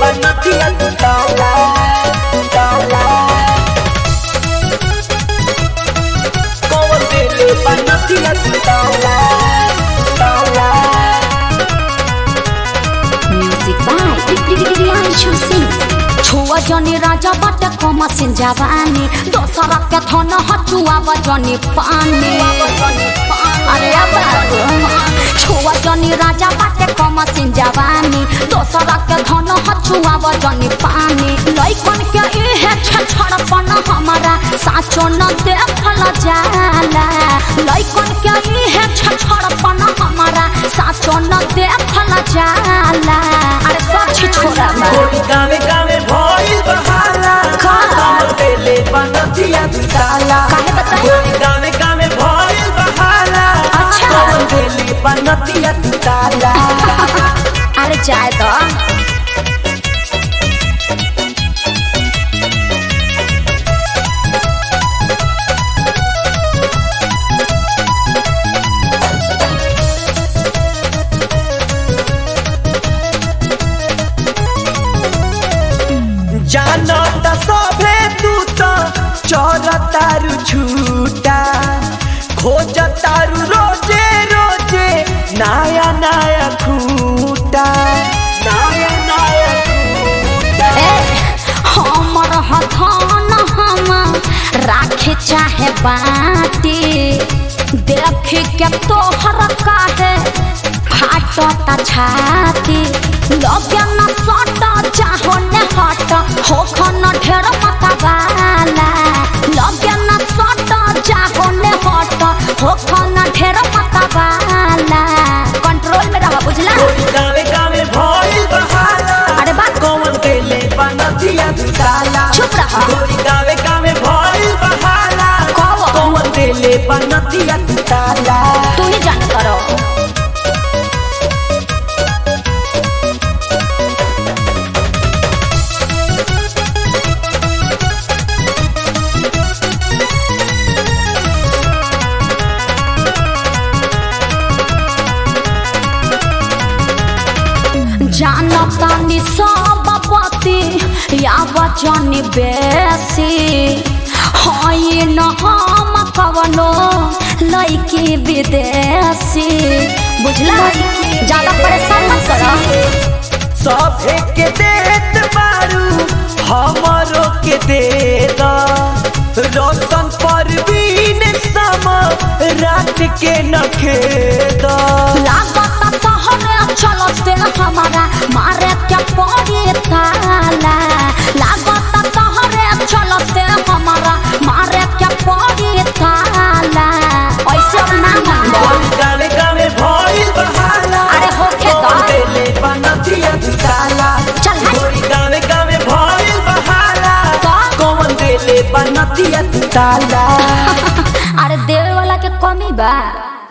बनतिया तू ताला ताला कौन दिल बनतिया तू ताला ताला म्यूजिक बाय प्रियांशु सिंह छुआ जनी राजा बाटे कम सिन जवानी दोसरा के थन हचुआ बजनी पानी अरे अब छुआ जनी राजा बाटे कम सिन जवानी दोसरा के धन हचुआ बजनी पानी लइकन के इहे छछड़पन हमारा साचो न देखल जाला लइकन के इहे छछड़पन हमारा साचो न देखल जाला अरे सच छोरा गोरी गावे गावे भइल बहाला का? कौन दिल बनतिया तू ताला काहे बताई? गोरी गावे गावे भइल बहाला अच्छा। कौन दिल बनतिया तू ताला अरे जाए तो जानत सभे तू तो चोरतारू छूटा खोजतारू रोजे रोजे नया नया खूटा नया नया खूटा ए हमर हथन हम राखे चाहे बाटी देख के तोहर काहे फाटता छाती लगे न सट चाहो न हट होखन ढेर मतवाला लगे न सट चाहो न हट होखन ढेर मतवाला कंट्रोल में रह बुझला गोरी गावे गावे भइल बहाला अरे बा कौन देले बनतिया तू ताला चुप रहा। गोरी गावे गावे भइल बहाला कौन? कौन देले बनतिया तू ताला तू ही जान करो जानतानी सब पति या वचन बेसी हई न हम कवनो लइकी विदेशी बुझला ज्यादा परेशान मत करो सभे के देत बारू हमरो के दे द रोशन परवीन सम रात के नखे द लागत तोहरे चलते हमारा मारे के पड़ी ताला लागत तोहरे चलते हमारा मारे के पड़ी ताला ऐसे अब ना मन गावे गावे भइल बहाला अरे होखे त। कौन देले बनतिया तू ताला चल हट। गोरी गावे गावे भइल बहाला त? कौन देले बनतिया तू ताला अरे देवे वाला के कमी बा